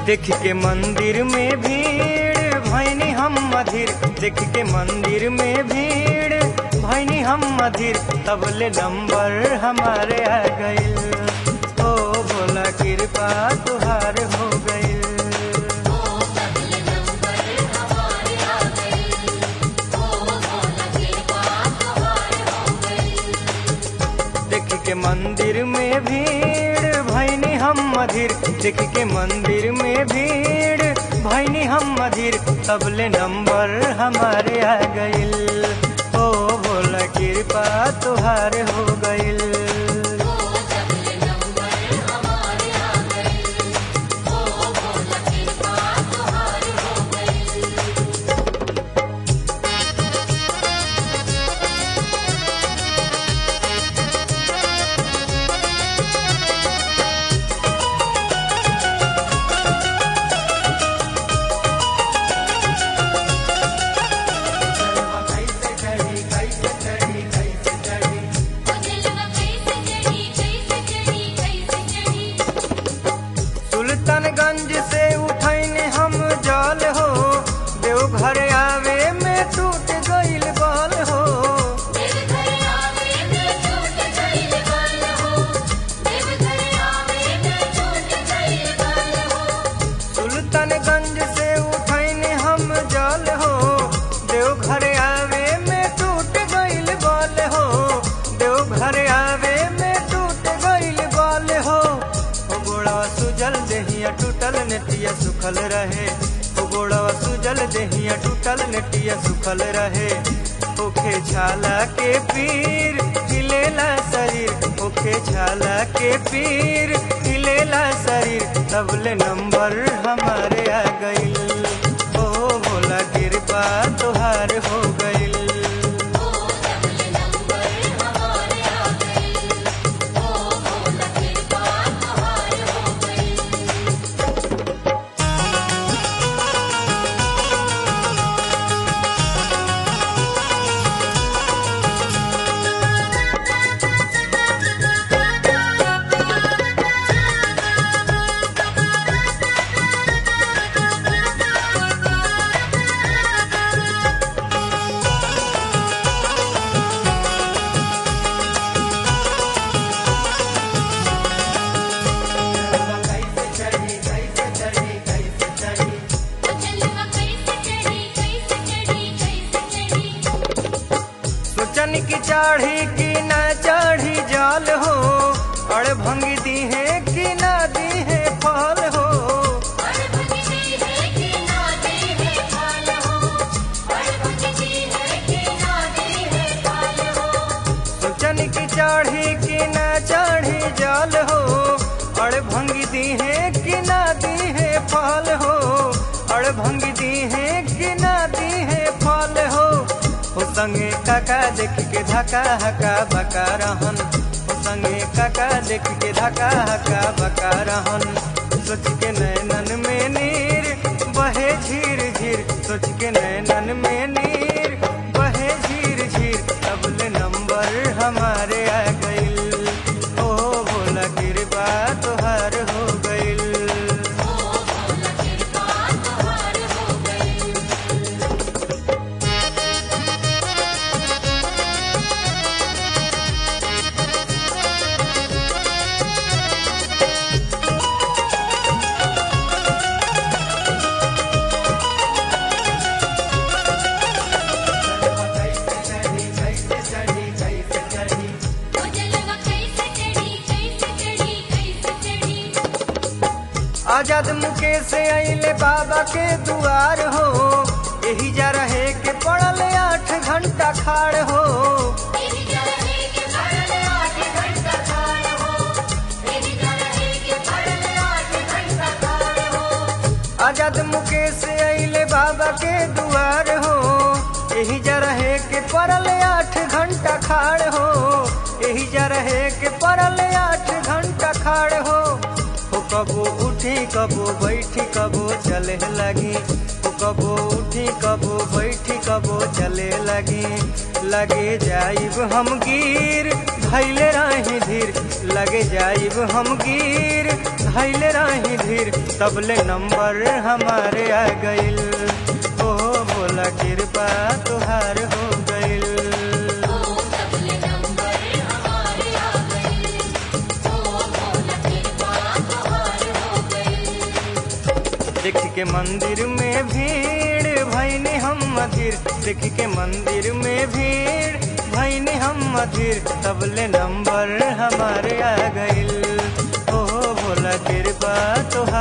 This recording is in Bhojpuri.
देख के मंदिर में भीड़ भैनी हम मधिर देख के मंदिर में भीड़ भैनी हम मधिर तबले नंबर हमारे आ गइल ओ भोला कृपा तुहार हो गइल देख के मंदिर में भीड़ भैनी हम मधिर देख के मंदिर में भीड़ भैनी हम मधिर तबले नंबर हमारे आ गइल ओ भोला कृपा तुहार हो गइल सुल्तानगंज से उठैने हम जल हो देवघर आवे में टूट गइल बल हो सुल्तानगंज से उठैने हम जल हो देवघर आवे में टूट गइल बल हो देवघर आवे में टूट गइल बल हो ओ गोड़वा सुजल देहिया टूटल नेटिया सुखल रहे ओ गोड़वा सुजल देहिया टूटल नेटिया सुखल रहे ओखे छाला के पीर हिलेला शरीर ओखे छाला के पीर हिलेला शरीर तबले नंबर हमारे आ गइल ओ भोला कृपा तुहार हो गइल सोचन की चाढ़ी की ना चाढ़ी जाल हो अड़ भंगी दी है कि ना दी है फल हो सोचन की चाढ़ी की ना चाढ़ी जाल हो अड़ भंगी दी है कि ना दी है फल हो अड़ भंगी दी है कि ना दी है फल हो ओ संगे काका देख के धका हका बका रहन ओ संगे काका देख के धका हका बका रहन सोच के नैनन में नीर बहे झीर झीर सोच के नैनन में नीर बहे झीर झीर तबले नंबर हमारे आ गइल ओ भोला कृपा तुहार हो गइल आजाद मुकेश से अइले बाबा के दुआर हो यही जा रहे के पड़ल आठ घंटा खाड़ हो आजाद मुकेश से अइले बाबा के दुआर हो यही जा रहे के पड़ल आठ घंटा खाड़ हो यही जा रहे के पड़ल आठ घंटा खाड़ हो हो कबो उठी कबो बैठी कबो चले लगी हो कबो उठी कबो बैठी कबो चले लगी लगे जाइब हम गिर धैले रही धीर लगे जाइब हम गिर धैले रही धीर तबले नंबर हमारे आ गइल ओ भोला कृपा तुहार हो गइल देख के मंदिर में भीड़ भैनी हम मधिर देख के मंदिर में भीड़ भैनी हम मधिर तबले नंबर हमारे आ गइल ओ भोला कृपा तुहार